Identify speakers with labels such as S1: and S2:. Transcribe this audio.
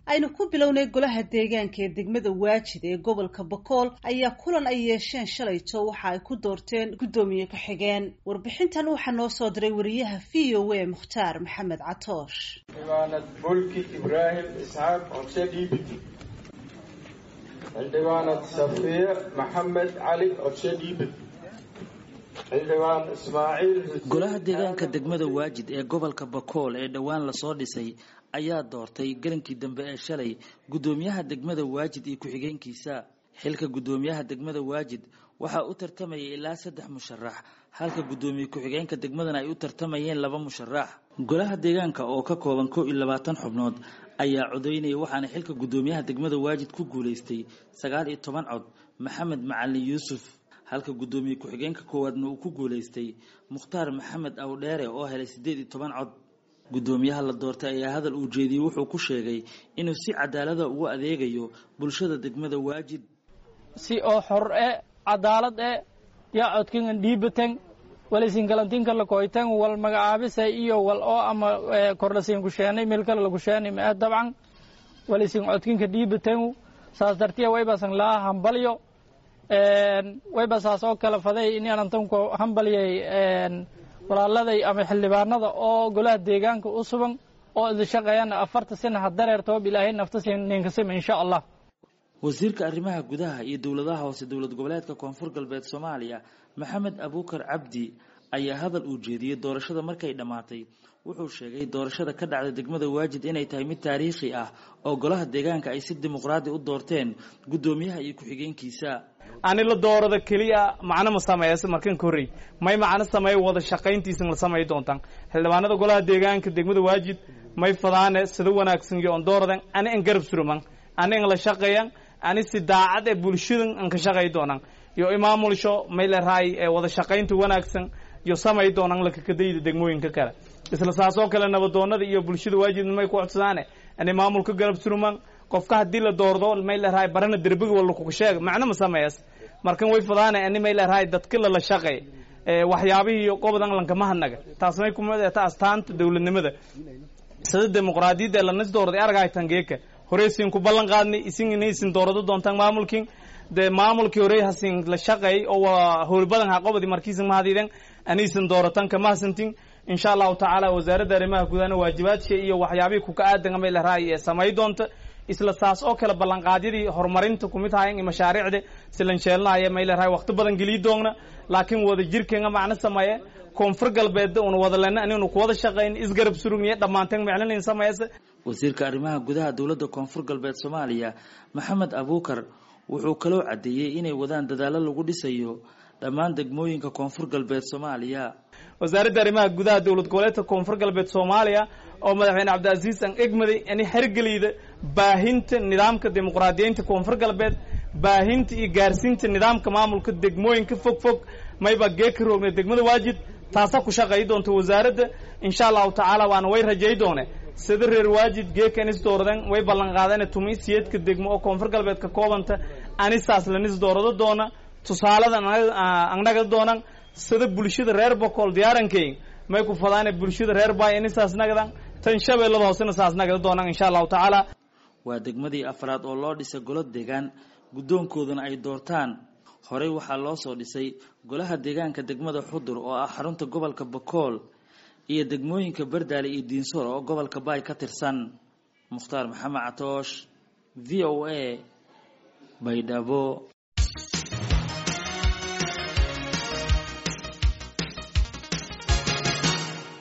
S1: aynu ku bilownay golaha deegaanka ee degmada waajid ee gobolka bakool ayaa kulan ay yeesheen shalayto waxa ay ku doorteen guddoomiye ku-xigeen warbixintan waxaa noo soo diray wariyaha v o a mukhtaar maxamed catoosh
S2: xildhibaanad bolki ibraahim isxaaq codse dhiibid xildhibaanad safiye maxamed cali codse dhiibid xildhibaan ismaaciil
S3: golaha deegaanka degmada waajid ee gobolka bakool ee dhowaan lasoo dhisay ayaa doortay gelinkii dambe ee shalay guddoomiyaha degmada waajid iyo ku-xigeenkiisa xilka guddoomiyaha degmada waajid waxaa u tartamayay ilaa saddex musharax halka guddoomiye ku-xigeenka degmadana ay u tartamayeen laba musharax golaha deegaanka oo ka kooban kow iyo labaatan xubnood ayaa codeynaya waxaana xilka guddoomiyaha degmada waajid ku guulaystay sagaal iyo toban cod maxamed macalin yuusuf halka guddoomiye ku-xigeenka koowaadna uu ku guulaystay mukhtaar maxamed awdheere oo helay siddeed iyo toban cod guddoomiyaha la doortay ayaa hadal uu jeediyey wuxuu ku sheegay inuu si cadaalada ugu adeegayo bulshada degmada waajid
S4: si oo xor e cadaalad e yaa codkingan dhiibatan walisingalantinka lakoytan wal magacaabisa iyo wal oo ama korlasiin kusheenay meel kale lakusheenay ma dabcan walisin codkinka dhiibatan saas dartiya waybasan laa hambalyo wayba saas oo kale faday inaanantanku hambalyay walaaladay ama xildhibaanada oo golaha deegaanka u sugan oo idin shaqeeyana afarta sina ha dareertoob ilaahay nafta ninkasima insha allah
S3: wasiirka arrimaha gudaha iyo dowladaha hoose dowlad goboleedka koonfur galbeed soomaaliya maxamed abuukar cabdi ayaa hadal uu jeediyey doorashada markay dhammaatay wuxuu sheegay doorashada ka dhacda degmada waajid inay tahay mid taariikhi ah oo golaha deegaanka ay si dimuqraadi u doorteen guddoomiyaha iyo ku-xigeenkiisa
S5: ani la doorada keliya macno ma sameeyas markan korey may macno sameey wada shaqayntiisa la sameey doontaan xildhibaanada golaha deegaanka degmada waajid may fadaane sida wanaagsan iyo on dooradan ani an garab suruman ani an la shaqeeyan ani si daacad ee bulshadan an ka shaqey doonaan iyo imaamulsho may la raay ee wada shaqaynta wanaagsan iyo samay doonaan lakakadayda degmooyinka kale isla saas oo kale nabadoonada iyo bulshada waajidna may ku codsadaane ani maamulka garab suruman qofka haddii la doordo may la rahay barana derbiga wala kuga sheeg macno ma sameeyas markan way fadaane ani may la rahay dadka lala shaqey waxyaabihii iyo qobodan lankama hadnaga taas may kumid ta astaanta dowladnimada sida dimuqraadiyadda lanas doorday argay tangeeka horeysiin ku ballan qaadnay isin inaysin doorado doontaan maamulkin de maamulkii horey hasin la shaqeey oo howlbadan ha qobodi markiisin mahadiiden anaysan dooratan kama hasantin insha allahu tacaala wasaaradda arrimaha gudahana waajibaadka iyo waxyaabihii kuka aadan may la rahay ee samay doonta isla saas oo kale ballanqaadyadii horumarinta kumid hayan iyo mashaariicda silanjeelnahaya may la rahay waqti badan geliyi doogna laakiin wada jirkeena macno sameeye koonfur galbeedda una wada lena aninu kuwada shaqayn isgarab surugniye dhammaanteen miclinayn sameeyase
S3: wasiirka arrimaha gudaha dowladda koonfur galbeed soomaaliya maxamed abuukar wuxuu kaloo caddeeyey inay wadaan dadaallo lagu dhisayo dhammaan degmooyinka koonfur galbeed soomaaliya
S5: wasaaradda arrimaha gudaha dowlad goboleedka koonfur galbeed soomaaliya oo madaxweyne cabdicaziis an egmaday ani xergeliyda baahinta nidaamka dimuqraadiyeynta koonfur galbeed baahinta iyo gaarsiinta nidaamka maamulka degmooyinka fog fog mayba geeka roogna degmada waajid taasaa ku shaqeey doonta wasaaradda insha allahu tacaala waana way rajay doone sida reer waajid geeka anis dooradan way ballan qaadeen tumiisiyeedka degmo oo koonfur galbeed ka koobanta anisaas lanis doorado doona tusaalada annaga doonan sida bulshada reer bokool diyaarankeyn may ku fadaane bulshada reer baay anisaas nagadan tan shabeellada hoosena saas nagada doonaan insha allahu tacaala
S3: waa degmadii afraad oo loo dhisay golo deegaan guddoonkoodana ay doortaan horey waxaa loo soo dhisay golaha deegaanka degmada xudur oo ah xarunta gobolka bakool iyo degmooyinka bardaale iyo diinsoor oo gobolka baay ka tirsan mukhtaar maxamed catoosh v o a baydhabo